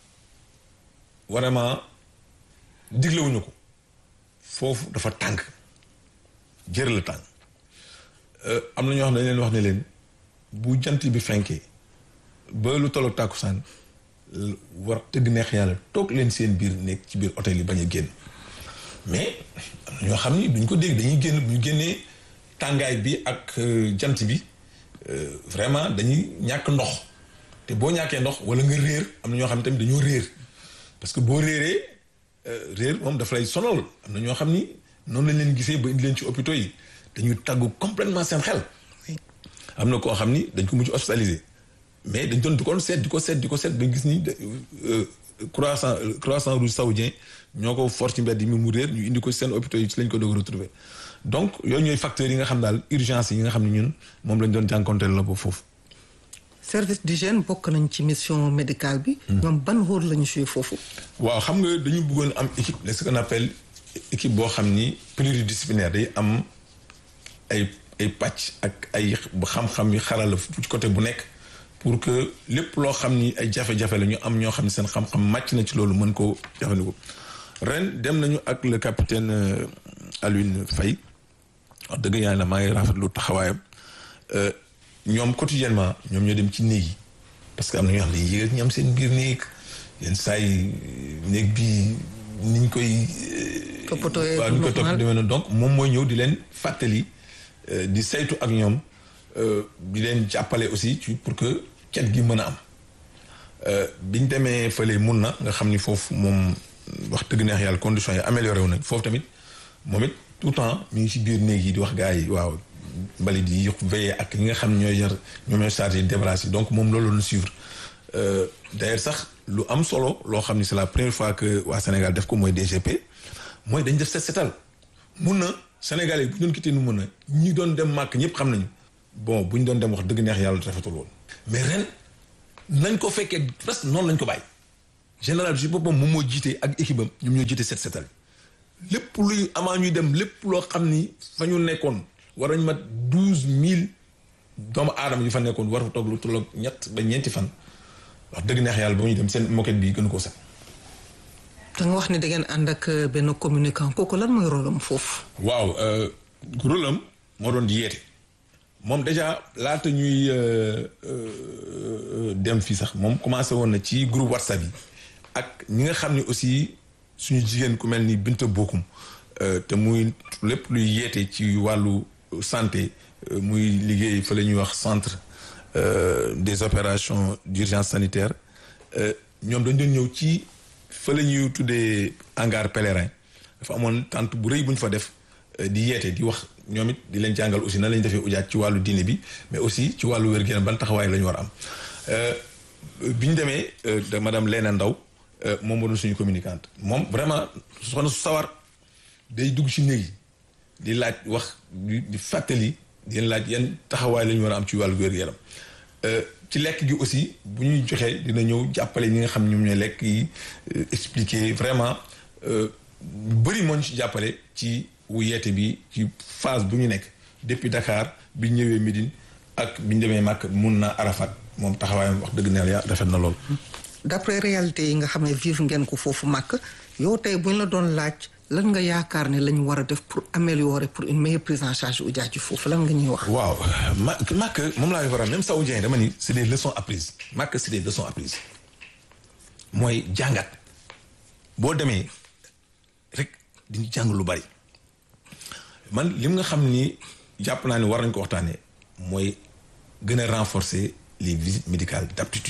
A: vraiment diglewuñu ko foofu dafa tàng jër la tàng am na ñoo xam ne dañ leen wax ne leen bu jant bi fenkee ba lu tolloog tàkkusaan war tëgg neex yàlla toog leen seen biir nekk ci biir hôtel yi bañ a génn mais am na ñoo xam ni duñ ko dégg dañuy génn bu ñu génnee tàngaay bi ak jant bi vraiment dañuy ñàkk ndox te boo ñàkkee ndox wala nga réer am na ñoo xam ne tamit dañoo réer parce que boo réeree réer moom dafa lay sonal am na ñoo xam ni noonu lañ leen gisee ba indi leen ci hôpitaux yi dañuy tàggu complètement seen xel am na koo xam ni dañ ko mujj hospitalisé mais dañ doon di ko seet di ko seet di ko seet ba gis ni croissant croissant rouge saoudien ñoo ko for ci mbedd yi mu réer ñu indi ko seen hôpitaux yi ci lañ ko doog retrouver donc yooyu ñooy facteurs yi nga xam daal urgence yi nga xam ne ñun moom lañ doon jànkonteel la ba foofu
B: service d'hygiène bokk nañ ci mission médicale bi ñoom ban rôle la ñu joué foofu
A: waaw xam nga dañu bëggoon am équipe ce qu'on appelle équipe boo xam ni pluridisciplinaire day am ay ay pàcc ak ay xam-xam yu xarala ci côté bu nekk pour que lépp loo xam ni ay jafe-jafe la ñu am ñoo xam ne seen xam-xam màcc na ci loolu mën koo jëfandikoo ren dem nañu ak le capitaine Alioune Faye wax dëgg yàlla maa ngi rafetlu taxawaayam ñoom quotidiennement ñoom ñoo dem ci néeg yi parce que am na ñoo xam ne yéeg ñu am seen biir néeg yenn saa yi néeg bi niñ koy.
B: toppatoo
A: waaw ñu koy topp demee noonu donc moom mooy ñëw di leen fàttali di saytu ak ñoom di leen jàppale aussi ci pour que cet gi mën a am biñ demee fële mun na nga xam ni foofu moom wax dëgg neex yàlla conditions yi amélioré wu nañ foofu tamit moom it tout le temps mi ngi ci biir néeg yi di wax gars yi waaw. mbalit yi veillé ak ñi nga xam ne ñooy yar ñoom ñooy chargé débarrasse yi donc moom loolu la ñu suivre d'ailleurs sax lu am solo loo xam ni c'est la première fois que waa Sénégal def ko mooy DGP mooy dañ def set setal mun na Sénégal yi bu ñu doon quitté nu mun na ñi doon dem màkk ñëpp xam nañu bon bu ñu doon dem wax dëgg neex yàlla rafetul woon mais ren nañ ko fekkee presque noonu lañ ko bàyyi général bi si boppam moom moo jiite ak équipe am ñoom ñoo jiite set setal lépp luy avant ñuy dem lépp loo xam ni fa ñu nekkoon war nañ mat douze mille doomu aadama yu fa nekkoon war fa toog lu tolloog ñett ba ñeenti fan wax dëgg neex yàlla ba muy dem seen moquette bi gën koo set.
B: da nga wax ni da ngeen ànd ak benn communicant kooku lan mooy rôle am foofu.
A: waaw rôle am moo doon di yeete moom déjà laata ñuy dem fii sax moom commencé woon na ci groupe whatsapp yi ak ñi nga xam ne aussi suñu jigéen ku mel ni Binta Bokum te muy lépp luy yeete ci wàllu santé muy liggéey fa la ñuy wax centre des opérations d'urgence sanitaire ñoom dañ doon ñëw ci fa la ñuy tuddee hangar pèlerin dafa amoon tente bu rëy bu ñu fa def di yeete di wax ñoom it di leen jàngal aussi nan la ñu defee ujaat ci wàllu diine bi mais aussi ci wàllu wér-gu-yaram ban taxawaay la ñu war a am bi ñu demee de madame Léna Ndaw moom moo doon suñu communicante moom vraiment soxna su sawar day dugg ci néeg yi di laaj wax di fàttali di leen laaj yan taxawaay la ñu war a am ci wàllu wér-gu-yaram ci lekk gi aussi bu ñuy joxee dina ñëw jàppale ñi nga xam ñoom ñooy lekk yi expliquer vraiment bëri moo ñu ci jàppale ci wu yeete bi ci phase bu ñu nekk depuis Dakar bi ñu ñëwee Médine ak bi ñu demee Màkk mun na Arafat moom taxawaayam wax dëgg neex ya rafet na lool.
B: d'après réalité yi nga xam ne vivre ngeen ko foofu Màkk yow tey bu ñu la doon laaj lan nga yaakaar ne la ñu war a def pour améliorer pour une meilleure prise en charge ujaaj ji foofu lan nga ñuy wax.
A: waaw ma Màkk moom laa war a même saoudien dama ni c'est des leçons apprises Màkk c'est des leçons apprises mooy jàngat boo demee rek di jàng lu bari. man lim nga xam ni jàpp naa ni war nañ ko waxtaanee mooy gën a renforcer les visites médicales d'aptitude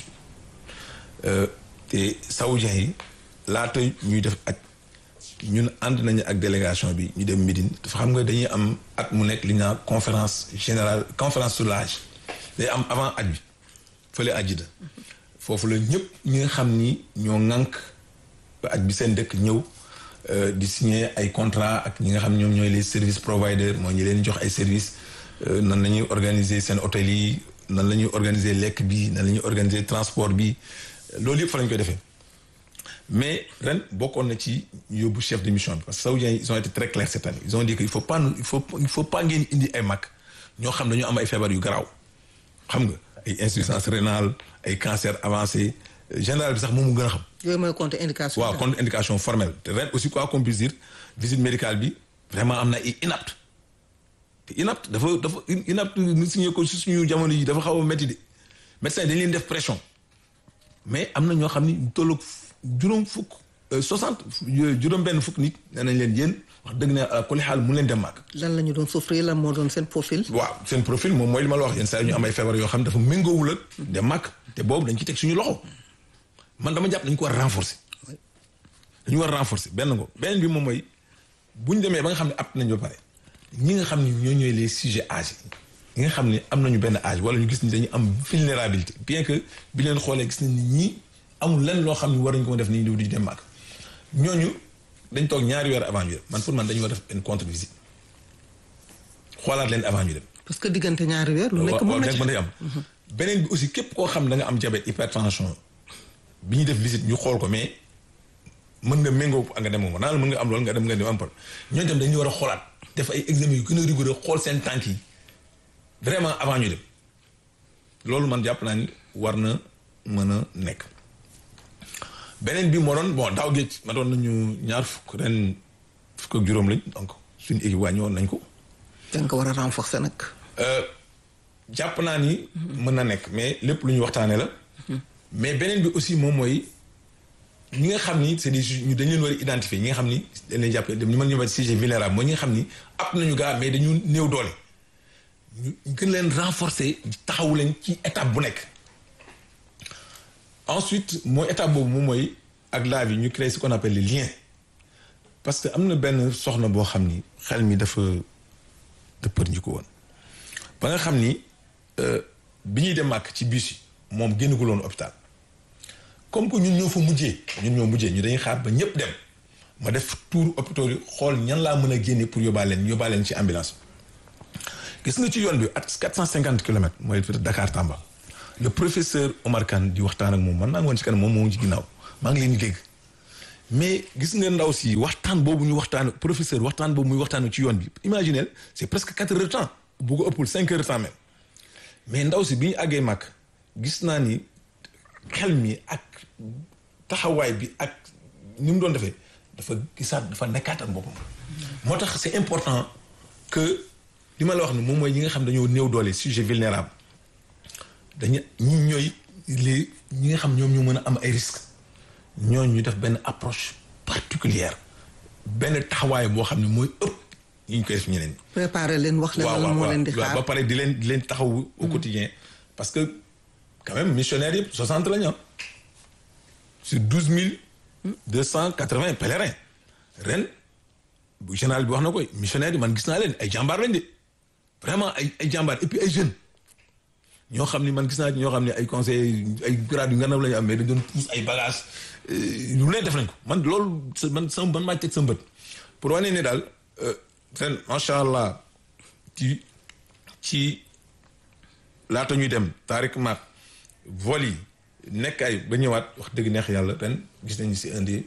A: te saoudiens yi laata ñuy def ak ñun ànd nañu ak délégation bi ñu dem Médine dafa xam nga dañuy am at mu nekk li ñu naan conférence générale conférence sur l'âge day am avant at bi fële àjjida foofu la ñëpp ñi nga xam ni ñoo ŋànk ba at bi seen dëkk ñëw di signer ay contrat ak ñi nga xam ñoom ñooy les services providers mooy ñi leen jox ay services nan la ñuy organiser seen hôtel yi nan la ñuy organiser lekk bi nan la ñuy organiser transport bi loolu yëpp fa lañ koy defee mais ren bokkoon na ci yóbbu chef de mission bi parce que saoudiens yi ils ont été très clairs cette année ils ont dit que il faut pas il faut il faut pas ngeen indi ay mag ñoo xam dañoo am ay feebar yu garaaw xam nga ay insuffisance rénale ay cancer avancé général bi sax moom mu gën a xam.
B: yooyu mooy contre indication.
A: waaw contre indication formelle te ren aussi quoi qu'on puisse dire visite médicale bi vraiment am na ay inapte te inapte dafa dafa inapte ñu signé ko si suñu jamono yi dafa xaw a métti de médecin dañ leen def pression mais am na ñoo xam ni tolloog juróom fukk soixante juróom benn fukk nit nee nañ leen yéen wax dëgg ne kuli xaal mu leen dem màgg.
B: lan la ñu doon souffrir lan moo doon seen profil.
A: waaw seen profil moom mooy li ma la wax yenn saa yi ñu am ay feebar yoo xam dafa méngoowul ak dem màgg te boobu dañ ci teg suñu loxo. man dama jàpp dañu ko war a renforcer dañu war a renforcer benn ngo beneen bi moom mooy bu ñu demee ba nga xam ne apt nañ ba pare ñi nga xam ne ñoo ñooy les sujets âgés ñi nga xam ne am nañu benn âge wala ñu gis ni dañu am vulnérabilité bien que bi leen xoolee gis nañ ni ñii amul lenn loo xam ne war nañu ko def nii di di dem màgg ñooñu dañ toog ñaari weer avant ñu dem man pour man dañu war def une contre visite xoolaat leen avant ñu dem.
B: parce que diggante ñaari weer. lu nekk mën na ci
A: mën na am. beneen bi aussi képp koo xam da nga am diabète hypertension. bi ñuy def visite ñu xool ko mais mën nga méngoo ak nga dem moom naan mën nga am loolu nga dem nga dem am problème ñooñu tam dañuy war a xoolaat def ay examen yu gën a rigoureux xool seen tànk yi vraiment avant ñu dem loolu man jàpp naa ni war na mën a nekk. beneen bi moo doon bon daaw géej ma doon nañu ñaar fukk ren fukk ak juróom lañ donc suñu équipe wàññi woon nañ ko.
B: da nga ko war a renforcer nag.
A: jàpp naa ni. mën na nekk mais lépp lu ñu waxtaanee la. mais beneen bi aussi moom mooy ñi nga xam ni c'est des ñu dañ leen war a identifier ñi nga xam ni dañ leen jàpp ñu mën ñu wax sujet vulnérable mooy ñi nga xam ni ab nañu gaa mais dañu néew doole ñu gën leen renforcer taxawu leen ci étape bu nekk. ensuite mooy étape boobu moom mooy ak laa bi ñu créer ce qu'on appelle les liens parce que am na benn soxna boo xam ni xel mi dafa dëppër ñu ko woon ba nga xam ni bi ñuy dem màkk ci bus yi. moom génnagul woon hôpital comme que ñun ñoo fa mujjee ñun ñoo mujjee ñu dañuy xaar ba ñëpp dem ma def tour hôpital yi xool ñan laa mën a génne pour yóbbaale leen yóbbaale leen ci ambulance gis nga ci yoon bi at quatre cent cinquante kilomètres mooy Dakar Tamba le professeur Omar Kane di waxtaan ak moom man naa ngi woon ci kanam moom moo ngi ci ginnaaw maa ngi leen di dégg mais gis nga ndaw si waxtaan boobu ñu waxtaan professeur waxtaan boobu muy waxtaan ci yoon bi imaginez c'est presque quatre heures de temps bu ko ëppul cinq heures de temps même mais ndaw si bi ñu àggee màkk gis naa ni xel mi ak taxawaay bi ak ni mu doon defee dafa gisaat dafa nekkaatal boppam moo tax c'est important que li ma la wax ni moom mooy ñi nga xam dañoo néew doole sujet vulnérable dañu ñi ñooy les ñi nga xam ñoom ñoo mën a am ay risques ñooñu ñu def benn approche particulière benn taxawaay boo xam ne mooy ëpp yi ñu koy def ñeneen ñi.
B: préparer leen wax leen lan moo leen di xaar
A: ba pare di leen di leen taxaw au quotidien parce que quand même missionnaires yëpp soixante la ñu am sur douze mille deux cent quatre-vingts pèlerins ren bu général bi wax na koy missionnaires yi man gis naa leen ay jàmbaar lañ de vraiment ay ay jàmbaar et puis ay jeunes ñoo xam ni man gis naa ñoo xam ne ay conseil ay grade yu nga naw la ñu am mais dañ doon pousse ay bagages lu leen def nañ ko man loolu man sama man maa teg sa mbët pour wane ne daal ren macha allah ci ci laata ñuy dem taarik maak vol yi nekk ay ba ñëwaat wax dëgg neex yàlla ren gis nañu si indi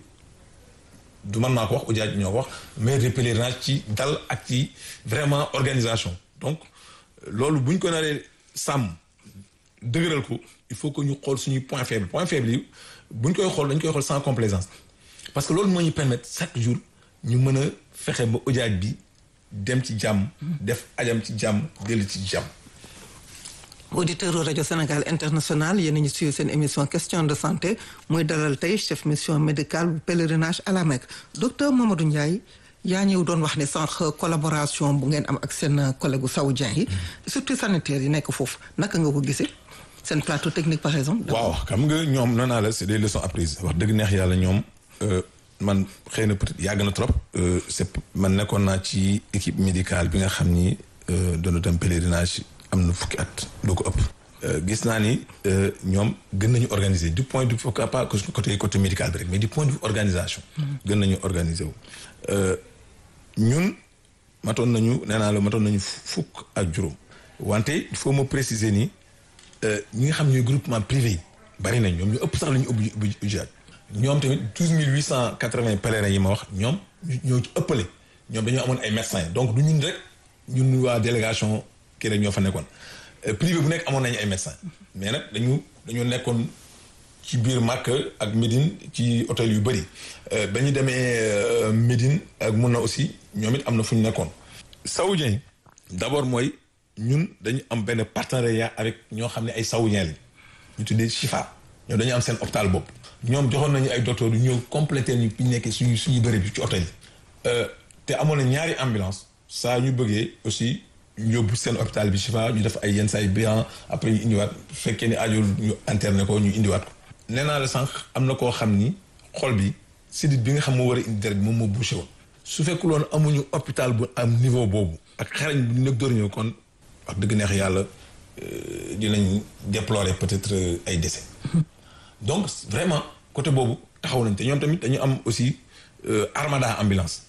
A: du man maa ko wax ujaaj ñoo ko wax mais de pèlerinage ci dal ak ci vraiment organisation donc loolu bu ñu ko naree sàmm dëgëral ko il faut que ñu xool suñuy point faible point faible yi bu ñu koy xool dañ koy xool sans complaisance parce que loolu moo ñu permettre chaque jour ñu mën a fexe ba ujaaj bi dem ci jàmm def ajam ci jàmm dellu ci jàmm
B: auditeur rajo Sénégal international yéen a ngi suivre seen émission question de santé muy dalal tey chef mission médicale bu pèlerinage à la Mecque docteur Mamadou Ndiaye yaa ñëw doon wax ne sànq collaboration bu ngeen am ak seen collègue saoudien yi surtout sanitaire yi nekk foofu naka nga ko gisee seen plateau technique par exemple.
A: waaw xam nga ñoom nee naa la c'est des leçons apprises wax dëgg neex yàlla ñoom man xëy na peut-être yàgg na trop. c'est man nekkoon naa ci équipe médicale bi nga xam ni doon dem pèlerinage. am na fukki at doo ko ëpp. gis naa ni ñoom gën nañu organiser du point de vue pas côté côté médical bi rek mais du point de vue organisation. gën nañu organiser wu. ñun matoon nañu nee naa la matoon nañu fukk ak juróom. wante il faut ma préciser ni ñi nga xam ñooy groupement privé yi bari nañ ñoom ñu ëpp sax la ñu ubbi ubbi ujaaj ñoom tamit douze mille huit cent quatre-vingts pèlerins yi ma wax ñoom ñoo ci ëppale ñoom dañoo amoon ay médecins donc du ñun rek ñun waa délégation. kii rek ñoo fa nekkoon privé bu nekk amoon nañu ay médecins mais nag dañu dañoo nekkoon ci biir Makka ak Médine ci hôtel yu bëri ba ñu demee Médine ak mun na aussi ñoom it am na fu ñu nekkoon. saoudien yi d'abord mooy ñun dañu am benn partenariat avec ñoo xam ne ay saoudien lañ ñu tuddee Chifa ñoom dañu am seen hôpital bopp. ñoom joxoon nañu ay docteurs yu ñëw compléter ñu ñu nekkee suñu suñu bëri bi ci hôtel yi. te amoon na ñaari ambulance saa ñu bëggee aussi. ñu yóbbu seen hôpital bi Chifa ñu def ay yenn saa yu bilan après ñu indiwaat bu fekkee ni aajool ñu interné ko ñu indiwaat ko. nee naa la sànq am na koo xam ni xol bi sidit bi nga xam moo war a indi deret bi moom moo bouché woon. su fekkul woon amuñu hôpital bu am niveau boobu. ak xarañ bi nekk door ñëw kon wax dëgg neex yàlla dinañ déplorer peut-être ay décès. donc vraiment côté boobu taxaw nañ te ñoom tamit dañu am aussi armada ambulance.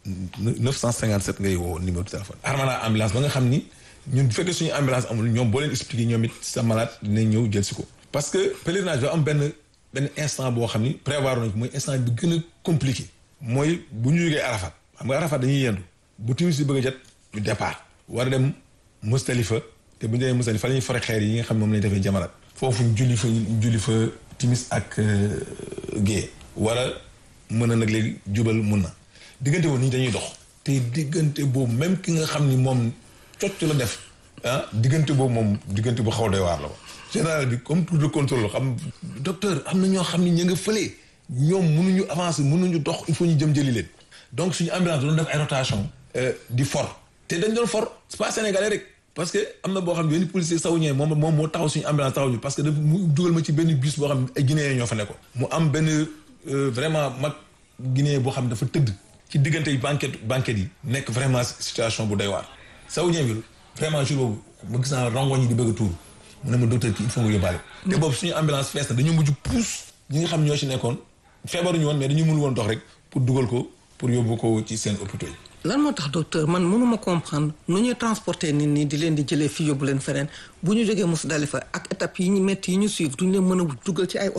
A: 957 ngay woo numéro de téléphone. armada ambulance ba nga xam ni ñun bu fekkee suñu ambulance amul ñoom boo leen expliqué ñoom it sa malade dinañ ñëw jël si ko. parce que pèlerinage ba am benn benn instant boo xam ni prévoir nañ ko mooy instant bi gën a compliqué. mooy bu ñu jógee Arafat xam nga Arafat dañuy yendu bu timis si bëgg a jot ñu départ. war a dem Mustalifa te bu ñu demee Mustalifa fa la ñuy fore xeer yi nga xam moom la ñu defee jamarat. foofu ñu julli fa ñu julli fa timis ak gée. war a mën a nag léegi jubal mun na. diggante boobu nit dañuy dox te diggante boobu même ki nga xam ni moom cocc la def ah diggante boobu moom diggante bu xaw doy waar la ko général bi comme pour de contrôle xam docteur am na ñoo xam ni ñu nga fëlee ñoom mënuñu avancer mënuñu dox il faut ñu jëm jëli leen donc suñu ambulance doon def ay rotation di for te dañ doon for c'est pas sénégalais rek parce que am na boo xam ne benn policier saoudien moom moom moo taxaw suñu ambulance taxaw ñu parce que daf mu dugal ma ci benn bus boo xam ne ay guinéens ñoo fa nekkoon mu am benn vraiment mag guinéen boo xam ne dafa tëdd ci diggante yi banquette banquette yi nekk vraiment situation bu doy waar saoudien bi vraiment jour boobu ma gis naa rongoñ yi di bëgg a tuur mu ne ma docteur kii il faut nga yóbbaale te boobu suñu ambulance fees na dañu mujj pousse ñi nga xam ñoo ci nekkoon feebaruñu woon mais dañu mënul woon dox rek pour dugal ko pour yóbbu ko ci seen hôpitaux yi
B: lan moo tax docteur man mënuma comprendre nu ñuy transporter nit ñi di leen di jëlee fii yóbbu leen feneen bu ñu jógee Musdalifa ak étapes yi ñu métti yi ñu suivre duñu leen mën a dugal ci ay oto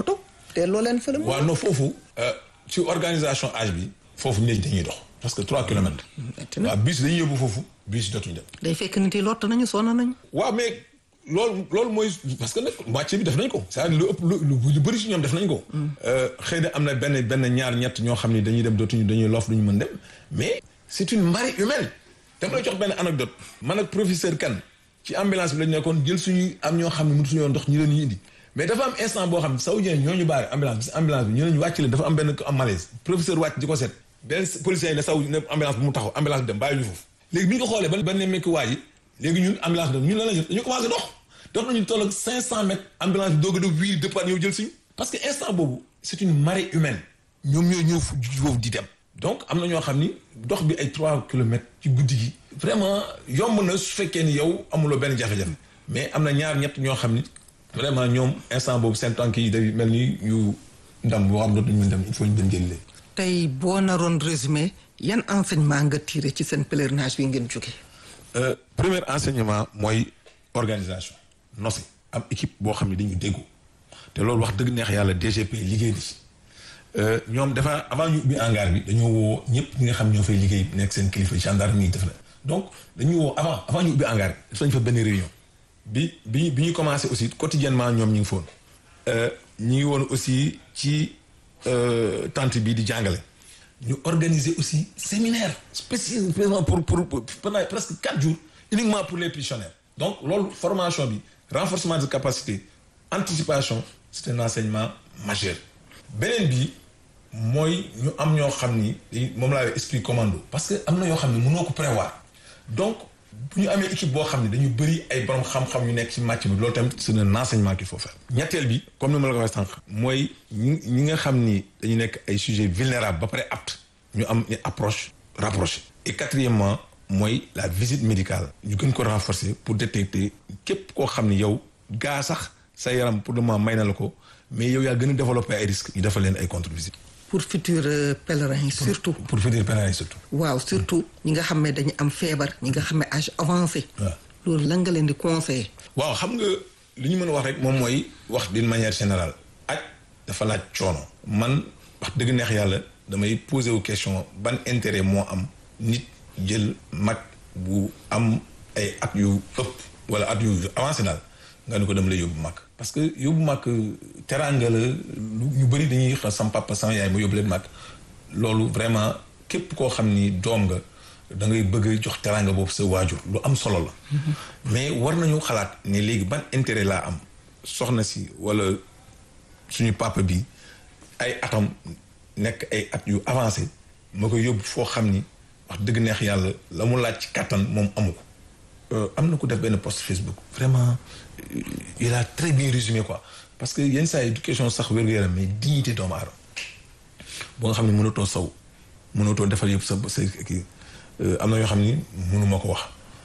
B: te loo leen fële.
A: waaw non foofu. ci organisation âge bi. foofu nit dañuy dox. parce que trois kilomètres. waaw bus dañuy yóbbu foofu bus dootuñu dem.
B: day fekk nit yi lott nañu sonn nañu.
A: waaw mais loolu loolu mooy parce que nag moitié bi def nañ ko. c'est-à-dire lu ëpp lu lu bëri si ñoom def nañ ko. xëy na am na benn benn ñaar ñett ñoo xam ni dañuy dem dootuñu dañuy loof duñu mën dem mais c'est une marée humaine. dama lay jox benn anecdote man ak professeur Kane ci ambulance bi lañ nekkoon jël suñu am ñoo xam ne mënatuñu woon ndox ñu leen ñu indi mais dafa am instant boo xam ne saoudien ñoo ñu baare ambulance bi ambulance bi ñu ne ñu wàcc leen dafa am benn am malaise professeur wàcc di ko seet benn policier yi ne saw ne ambulance bi mu taxaw ambulance bi dem bàyyi ñu foofu léegi bi ñu ko xoolee ba ba ne mekki waa ji léegi ñun ambulance bi ñun lan la ñu dañu commencé dox dox nañu toll ak cinq cent mètres ambulance bi doog a doog wiiri départ ñëw jël suñu parce que instant boobu c'est une marée humaine ñoom ñoo ñëw foofu di dem donc am na ñoo xam ni dox bi ay trois kilomètres ci guddi gi vraiment yomb na su fekkee ni yow amuloo benn jafe-jafe mais am na ñaar ñett ñoo xam ni vraiment ñoom instant boobu seen tànk yi day mel ni yu ndam boo xam dootuñu mën dem il faut ñu dem jëli leen.
B: tey boo naroon résumé yan enseignement nga tiré ci seen pèlerinage bi ngeen jóge
A: premier enseignement mooy organisation nosi am équipe boo xam ne dañu déggu te loolu wax dëgg neex yàlla DGP liggéey na ci ñoom dafa avant ñu ubbi hangar bi dañoo woo ñëpp ñi nga xam ñoo fay liggéey nekk seen kilifa gendarme yi def na donc dañu woo avant avant ñu ubbi hangar bi def nañ fa benn réunion bi bi bi ñu commencé aussi quotidiennement ñoom ñu ngi foon ñu ngi woon aussi ci tente bi di jàngale ñu organiser aussi séminaire spécialement pour pour pendant presque quatre jours uniquement pour les pensionnaires donc loolu formation bi renforcement de capacité anticipation c'est un enseignement majeur beneen bi mooy ñu am ñoo xam ni moom laa esprit commando parce que am na yoo xam ne mënoo ko prévoir donc bu ñu amee équipe boo xam ne dañu bëri ay borom xam-xam yu nekk ci match bi loolu tamit c'est un enseignement qu'il faut faire. ñetteel bi comme ni ma la ko waxee sànq. mooy ñi ñi nga xam ni dañu nekk ay sujets vulnérables ba pare apte ñu am une approche rapprochée. et quatrièmement mooy la visite médicale. ñu gën ko renforcer pour détecter képp koo xam ni yow gaa sax sa yaram pour le moment may na la ko mais yow yaa gën a développer ay risques. ñu defal leen ay contre-visite.
B: pour futur pèlerins yi surtout.
A: pour futur pèlerins yi surtout.
B: waaw surtout ñi nga xam ne dañu am feebar ñi nga xam ne âge avancé.
A: waaw
B: loolu lan nga leen di conseiller.
A: waaw xam nga li ñu mën a wax rek moom mooy wax d'une manière générale. aj dafa laaj coono. man wax dëgg neex yàlla damay poser wu question ban intérêt moo am nit jël mag bu am ay at yu ëpp wala at yu avancé daal nga ne ko dem lay yóbbu mag. parce que yóbbu mag teraanga la ñu bëri dañuy xam sama papa sama yaay ma yóbbu leen mag loolu vraiment képp koo xam ni doom nga da ngay bëgg jox teraanga boobu sa waajur lu am solo la. mais war nañu xalaat ne léegi ban intérêt laa am soxna si wala suñu papa bi ay atam nekk ay at yu avancé ma koy yóbbu foo xam ni wax dëgg neex yàlla la mu laaj ci kàttan moom amu ko. am na ku def benn post Facebook vraiment il a très bien résumé quoi parce que yenn saa yi du question sax wér-gu-yaram mais dignité doomu aadama boo nga xam ne mënatoo saw mënatoo defal yëpp sa sa kii am na yoo xam ni mënuma ko wax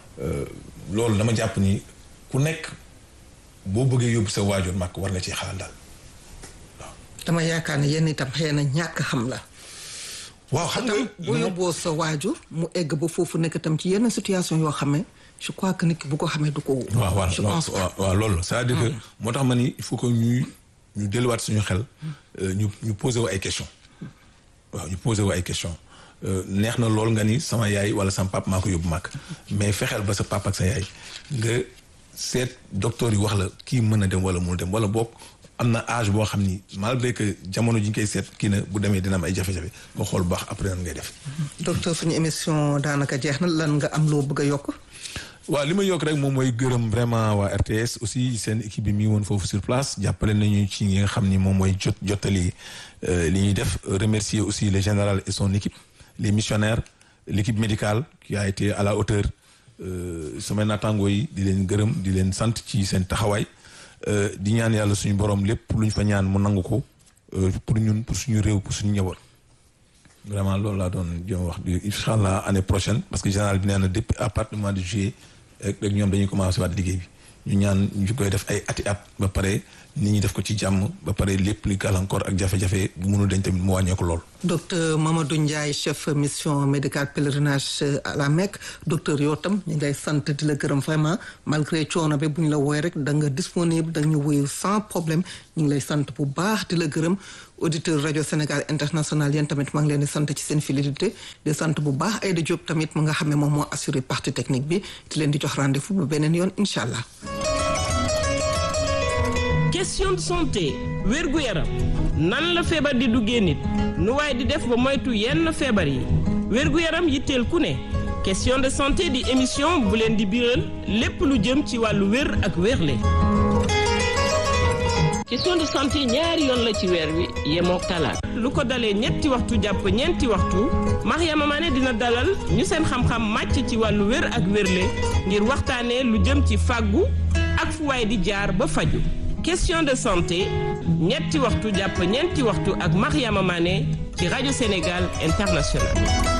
A: loolu dama jàpp ni ku nekk boo bëggee yóbbu sa waajur màkk war nga ci xalaat daal waaw.
B: dama yaakaar ne yenn itam xëy na ñàkk xam la.
A: waaw xam nga
B: boo yóbboo sa waajur mu egg ba foofu nekk tam ci yenn situation yoo xam ne je crois que nit ki bu ko xamee du ko.
A: waaw waaw
B: je pense
A: waaw waaw loolu c'est-à-dire que moo tax ma ni il faut que ñuy ñu delluwaat suñu xel ñu ñu posé wu ay questions waaw ñu posé wu ay questions neex na lool nga ni sama yaay wala sama papa maa ko yóbbu màkk mais fexeel ba sa papa ak sa yaay nga seet docteur yi wax la kii mën a dem wala mënul dem wala boog am na âge boo xam ni malgré que jamono ji ñu koy seet kii na bu demee dina am ay jafe-jafe nga xool bu baax après nan ngay def.
B: docteur suñu émission daanaka jeex na lan nga am loo bëgg a yokk.
A: waaw li ma yokk rek moom mooy gërëm vraiment waa RTS aussi seen équipe bi mi woon foofu sur place jàppale nañu ci ñi nga xam ni moom mooy jot jottali li ñuy def remercier aussi le général et son équipe les missionnaires l'équipe médicale qui a été à la hauteur samay naataangoo yi di leen gërëm di leen sant ci seen taxawaay di ñaan yàlla suñu borom lépp lu ñu fa ñaan mu nangu ko pour ñun pour suñu réew pour suñu njaboot vraiment loolu laa doon jëm wax di incha allah année prochaine parce que général bi nee na depuis à partir du mois de juillet rek rek ñoom dañuy commencé waat liggéey bi ñu ñaan ñu koy def ay ati at ba pare nit ñi def ko ci jàmm ba pare lépp li gàllankoor ak jafe-jafe bu mënul dañ tamit mu wàññeeku lool.
B: docteur Mamadou Ndiaye chef mission médicale pèlerinage à la Mecque docteur yow tam ñu ngi lay sant di la gërëm vraiment malgré coono bi bu ñu la woowee rek da nga disponible da ñu wuyu sans problème ñu ngi lay sant bu baax di la gërëm auditeur rajo Sénégal international yéen tamit maa ngi leen di sant ci seen fidélité di sant bu baax Aïda Diop tamit mu nga xam ne moom moo assuré partie technique bi di leen di jox rendez-vous ba beneen yoon incha allah.
C: question de santé wérgu yaram nan la feebar di duggee nit nu waaye di def ba moytu yenn feebar yi wérgu yaram yitteel ku ne question de santé di émission bu leen di biral lépp lu jëm ci wàllu wér ak wérle question de santé ñaari yoon la ci weer wi yemook talaat lu ko dalee ñetti waxtu jàpp ñeenti waxtu Mariama Mané dina dalal ñu seen xam-xam màcc ci wàllu wér ak wérle ngir waxtaanee lu jëm ci fàggu ak fu waay di jaar ba faju question de santé ñetti waxtu jàpp ñeenti waxtu ak Mariama Mané ci rajo Sénégal International